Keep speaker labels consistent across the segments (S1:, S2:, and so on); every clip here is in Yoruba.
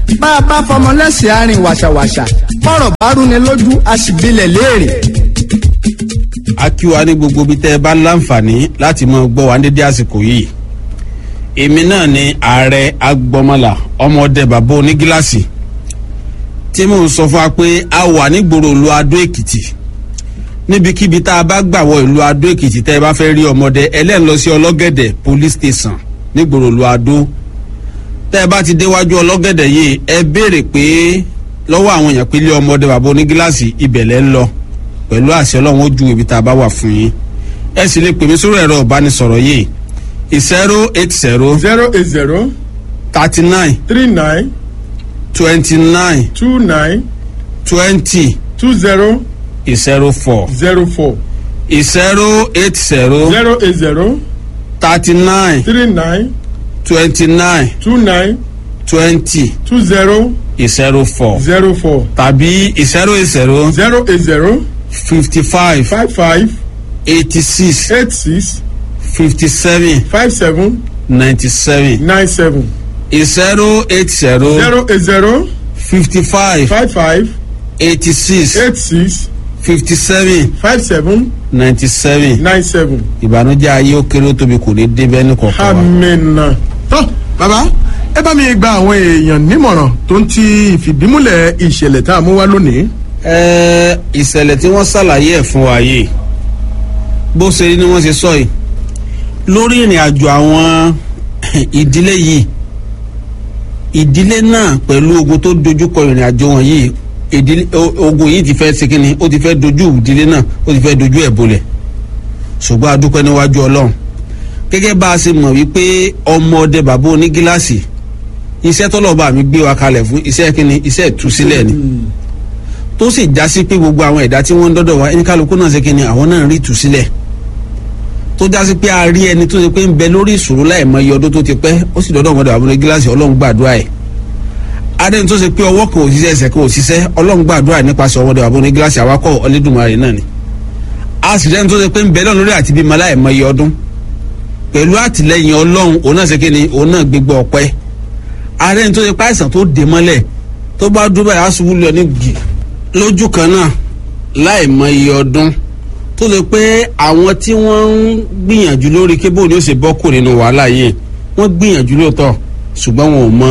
S1: bá a bá fọmọ lẹ́sìn àárín wàṣàwàṣà bọ́rọ̀ bá rúni lójú a sì bilẹ̀ léèrè.
S2: a kí wa ní gbogbo ibi tẹ́ ẹ bá láǹfààní láti mọ gbọ́ wa ní dédé àsìkò yìí èmi náà ni ààrẹ agbọmọlà ọmọdé bàbá onígíláàsì tí mò ń sọ fún wa pé a wà nígboro ìlú adó èkìtì níbikíbi tá a bá gbà wọ ìlú adó èkìtì tẹ́ ẹ bá fẹ́ rí ọmọdé ẹlẹ́ni lọ sí ọlọ́gẹ̀dẹ̀ police station nígboro ìlú adó tẹ́ ẹ bá ti déwájú ọlọ́gẹ̀dẹ̀ yìí ẹ béèrè pé lọ́wọ́ àwọn èèyàn pé ilé ọmọdé bàbá onígíláàsì ibẹ̀ lẹ́ ń lọ pẹ̀lú àṣẹ ọlọ́run ó ju ibi tá a bá wà fún yín ẹ sì lè pè mí sórí ẹ̀rọ ìbánisọ̀rọ̀ yìí zero eight zero
S3: zero eight zero
S2: thirty nine
S3: three nine
S2: twenty nine
S3: two nine
S2: twenty
S3: two zero
S2: zero four
S3: zero four
S2: zero eight zero
S3: zero eight zero
S2: thirty nine
S3: three nine
S2: twenty nine
S3: two nine
S2: twenty
S3: two zero
S2: zero four
S3: zero four
S2: tàbí zero eight zero
S3: zero eight zero
S2: fifty five
S3: five five
S2: eighty six
S3: eight six
S2: fifty seven
S3: five seven
S2: ninety seven
S3: nine seven
S2: zero eight zero
S3: zero eight zero
S2: fifty five
S3: five five
S2: eighty six
S3: eight six
S2: fifty seven
S3: five seven
S2: ninety seven
S3: nine seven
S2: ìbànújẹ́ ayé ó kéré ó tóbi kò ní débẹ́ ní kọ̀ọ̀kan wa.
S3: amina. tó bàbá ẹ bá mi gba àwọn èèyàn nímọ̀ràn tó ń ti ìfìdímúlẹ̀ ìṣẹ̀lẹ̀ tá a mú wá lónìí.
S2: Ẹ, ìṣẹ̀lẹ̀ tí wọ́n ṣàlàyé ẹ̀ fún wa yìí bó ṣe rí ni wọ́n ṣe sọ yìí lórí ìrìn àjò àwọn ìdílé yìí ìdílé náà pẹ̀lú ogun tó dojúkọ ìrìn àjò wọn yìí ìdílé o- ogun yìí ti fẹ́ ṣe kínni ó ti fẹ́ dojú ìdílé náà ó ti fẹ́ dojú ẹ̀ bolẹ̀ ṣùgbọ́n a dúpẹ́ níwájú ọlọ́run gẹ́gẹ́ bá a ṣe mọ̀ wípé ọmọdé bàbá onígíláàsì iṣẹ́ tọ́lọ́ba mi gbé wa kalẹ̀ fún iṣẹ́ kínni iṣẹ́ ìtúsílẹ̀ ni tó sì já sí pé gbogbo àwọn ẹ̀dá tí wọ́n ń dọ́dọ̀ wá ẹni kálukú náà ṣe kínni àwọn náà rí ìtúsílẹ̀ tó já sí pé a rí ẹni tó ṣe pé ń bẹ lórí ìṣòro láìmọ iye ọdún tó ti pẹ́ ó sì dọ́dọ̀ ọmọdé bàbá onígíláàsì ọlọ́run gbàdúrà ẹ̀ adẹ́ni tó ṣe pé ọwọ́ kan ò ṣiṣẹ́ ẹsẹ̀ kan ò ṣiṣẹ́ ọlọ́run gbàdúrà nípasẹ̀ ọmọdé bàbá onígíláàsì awakọ̀ ọlẹ́dùnmarè náà ni a sì rẹ́ni tó ṣe pé ń bẹ lọ́nà lórí àti bímọ láìmọ iye ọdún pẹ̀lú àtìlẹyìn ọlọ́run òun náà ṣe kí ni òun náà gbégbá ọpẹ́ arẹ́ni tó ṣe pé àìsàn tó dé mọ́lẹ̀ tó bá dúró báyìí á ṣubú lọ ní gì lójú kan náà láìmọ iye ọdún tó ṣe pé àwọn tí wọ́n ń gbìyànjú lórí kébò ni ó ṣe bọ́ kù nínú wàhálà yìí wọ́n gbìyànjú lóòótọ́ ṣùgbọ́n wọn ò mọ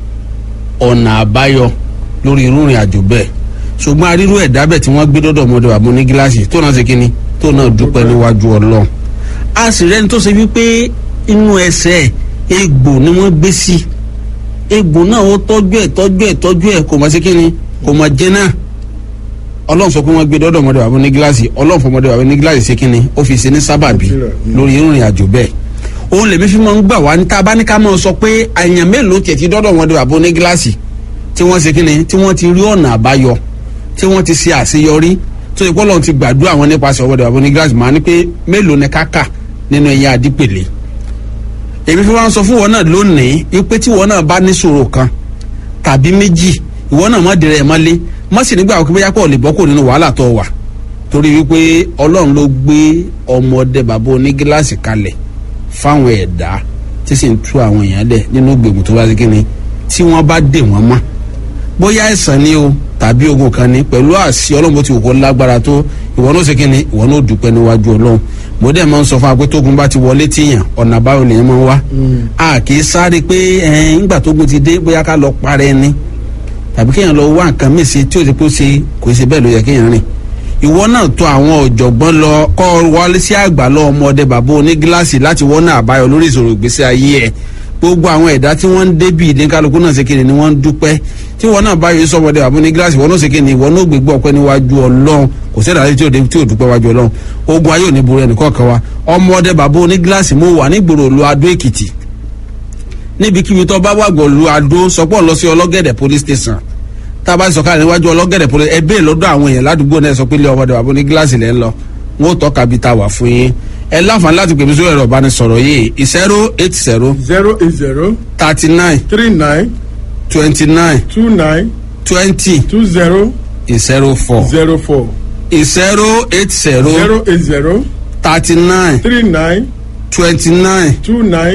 S2: ọ̀nà àbáyọ lórí irú ìrìn àjò bẹ́ẹ̀ ṣùgbọ́n arírú ẹ̀dá bẹ́ẹ̀ tí wọ́n gbé dọ́dọ̀ ọmọdé bàbá ní gíláàsì tó náà ṣe kínní tó náà dúpẹ́ níwájú ọlọ́run a sì rẹ́ni tó ṣe wípé inú ẹsẹ̀ egbò ni wọ́n gbé sí egbò náà ó tọ́jú ẹ̀ tọ́jú ẹ̀ tọ́jú ẹ̀ kò mọ̀ sí kínní kò mọ̀ jẹ́ náà ọlọ́run sọ pé wọ́n gbé dọ́dọ̀ ọmọdé bàbá ní gíláàsì ọlọ́run fún ọmọdé bàbá ní gíláàsì ṣe kínní ó fi ṣe ní sábàbí lórí irú ìrìn àjò bẹ́ẹ̀ òun lèmi fi máa ń gbà wá ní tá a bá ní ká máa sọ pé àyàn mélòó tiẹ̀ ti dọ́dọ̀ ọmọdé bàbá ní gíláàsì tí wọ́n ṣe kínní tí wọ́n ti rí ọ̀nà àbáyọ tí wọ́n ti ṣe àṣeyọrí tó yẹ kó lọ́n ti gbàdúrà wọn nípasẹ̀ ọmọdé bàbá ní gíláàsì máa ní pé mélòó ni káka nínú ẹ̀yìn àdípèlé èmi fi wá ń sọ fún wọn náà lónìí wípé tí wọn náà bá níṣòro kan tàbí méjì ìwọ náà má dìrẹ̀ ẹ̀ mọ́lé má sì nígbà wọ́n bóyá pọ̀ lè bọ́ kò nínú wàhálà tó wà torí wípé ọlọ́run ló gbé ọmọdé bàbá onígíláàsì kalẹ̀ fáwọn ẹ̀dá tí sì ń tú àwọn èèyàn lẹ̀ nínú gbèmù tó bá sí kíni tí wọ́n bá dè wọ́n mọ́ bóyá ẹ̀sán ni o tàbí ogun kan ni pẹ̀lú àṣì ọlọ́run bó ti wù kó lágbára tó ìwọ náà ṣe kíni ìwọ náà dúpẹ́ níwájú ọlọ́run mo dẹ̀ máa ń sọ fún wa pé tógun bá ti wọlé tíyàn ọ̀nà àbáyọ lèyàn máa ń wá a kì í sáré pé ẹ̀ẹ́n ńgbà tógun ti dé bóyá ká lọ parẹ́ ni tàbí kéèyàn lọ wá nǹkan míì sí tí ó ti kó ṣe kò ṣe bẹ́ẹ̀ ló yẹ kéèyàn rìn ìwọ náà tó àwọn ọ̀jọ̀gbọ́n lọ kọ́ wọlé sí àgbà lọ ọmọdé bàbá onígíláàsì láti wọ́n náà àbáyọ lórí ìṣòro ìgbésí ayé ẹ̀ gbogbo àwọn ẹ̀dá tí wọ́n ń débì ìdínkálukú náà ṣe kéde ni wọ́n ń dúpẹ́ tí wọ́n náà báyọ̀ sọmọdé bàbá onígíláàsì wọ́n náà ṣe kéde ìwọ náà gbégbé ọpẹ́ níwájú ọlọ́run kò sí ìdàlẹ́ tí ò dé- tí ò dúpẹ́ wájú ọlọ́run ogun ayé ò ní borí ẹnì kọ̀ọ̀kan wa ọmọdé bàbá onígíláàsì mo wà nígboro lu adó èkìtì níbikíbi tó bá wàgbọ̀ lu adó sọpọ̀ lọ sí ọlọ́gẹ̀dẹ̀ police station tá a bá sọ̀kalẹ̀ níwájú ọlọ́gẹ̀dẹ̀ police ẹ bẹ́ẹ̀ lọ́dọ̀ àwọn èèyàn ládùúgbò náà sọ pé ilé ọmọdé bàbá onígíláàsì lẹ́ ń lọ wọn ò tọ́ka bí ta wà fún yín ẹ láǹfààní láti pèmí sórí ẹ̀rọ ìbánisọ̀rọ̀ yìí zero eight zero
S3: zero eight zero
S2: thirty nine
S3: three nine
S2: twenty nine
S3: two nine
S2: twenty
S3: two zero
S2: zero four
S3: zero four
S2: zero eight zero
S3: zero eight zero
S2: thirty nine
S3: three nine
S2: twenty nine
S3: two nine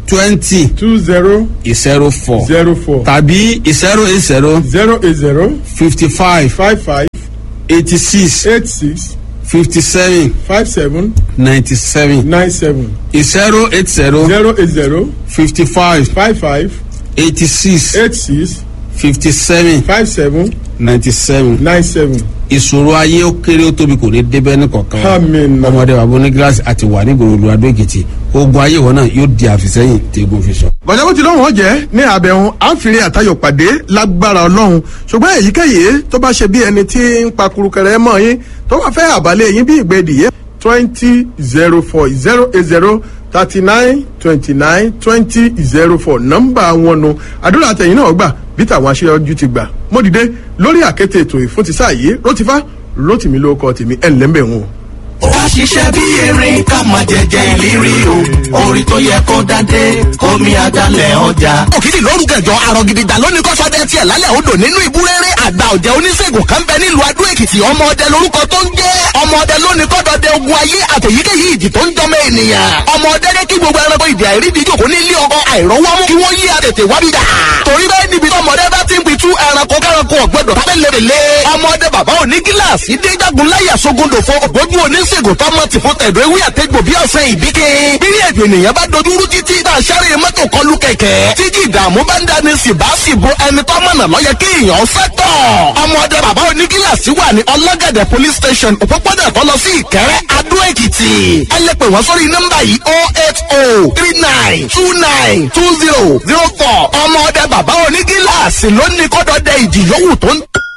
S2: twenty
S3: two zero
S2: zero four
S3: zero four
S2: tàbí zero eight zero
S3: zero eight zero
S2: fifty five
S3: five five
S2: eighty six
S3: eight six
S2: fifty seven
S3: five seven
S2: ninety seven
S3: nine seven
S2: zero eight zero
S3: zero eight zero
S2: fifty five
S3: five five
S2: eighty six
S3: eight six
S2: fifty seven
S3: five seven
S2: ninety seven
S3: nine seven.
S2: ìṣòro ayé ó kéré ó tóbi kò ní débẹ́ ní kọ̀ọ̀kan wa.
S3: Àmín.
S2: ọmọdé wa bó ní gíláàsì àti wà ní gbòòrò adó èkìtì ogun ayé wọn náà yóò di àfìsẹ́yìn tí egun fi sọ.
S3: bọ̀dá bó ti lọ́wọ́ wọn jẹ́ ní àbẹ̀hún àǹfìrí àtayọ̀ pàdé lágbára ọlọ́run ṣùgbọ́n èyíkéyìí tó bá ṣe bí ẹni tí ń pa kurukẹrẹ mọ́ yín tó bá fẹ́ àbálẹ̀ yín bí ìgbẹ́dì yẹn twenty zero four zero eight zero thirty nine twenty nine twenty zero four nọ́mbà wọn nu àdúrà àtẹ̀yìn náà gbà bí tàwọn aṣáájú ti gbà mo dìde lórí àkété ètò ìfún ti sáà yìí rótífá rótìmí ló kọ tèmi ẹ̀ ńlẹ́ mbẹ̀ wọn.
S4: ká ṣiṣẹ́ bí erin ká máa jẹjẹ ìlérí o orí tó yẹ kó dádé kómi àdálẹ̀ ọjà.
S5: òkìtì lóru kẹjọ àrò gidigba lónìí kọ́sọ́dẹ tiẹ̀ lálẹ́ odò nínú ìbúrẹ́rẹ́ àgbà ọ̀jẹ̀ oníṣègùn kan bẹ nílùú adó èkìtì ọmọ ọdẹ lórúkọ tó ń jẹ́ ọmọ ọdẹ lónìí kọ́dọ̀dẹ ogun ayé àtẹ̀yíkéyìí ìjì tó ń jọmọ ènìyàn ọmọ ọdẹ ní kí gbogbo ẹranko ìdí àìrídìí jòkó nílé ọkọ àìrọ́wọ́mú kí wọ́n yí àtètè wábìdà torí bẹ́ẹ̀ níbi tọmọdé bá ti ń pitú ẹranko kẹranko ọ̀gbọ́dọ̀ tábẹ́lẹ́rẹ́lẹ́ ọmọdé bàbá òní gíláàsì déjàgùn láyà sógundò fún ògbójú oníṣègùn tọmọ tì fún tẹ̀dọ̀ ewé àtẹ́gbò bí ọ̀sẹ̀ ìbíkẹ́ bírí èdè ènìyàn bá dojú rú títí tá a ṣẹ́rẹ̀ mọ́tò kọlu kẹ̀kẹ́ títí ìdààmú bá ń dání sì bá sì bo ẹni tó mọ̀nà lọ́yẹ kí èèyàn sẹ́tọ̀ ọmọdé bàbá onígíláàsì wà ní ọlọ́gẹ̀dẹ̀ police station òpópónà tó lọ sí ìkẹrẹ́ adó èkìtì ẹ lè pè wọ́n sórí nọ́mbà yìí oh eight oh three nine two nine two zero zero four ọmọdé bàbá onígíláàsì ló ní kọ́dọ̀dẹ ìjì yòówù tó ń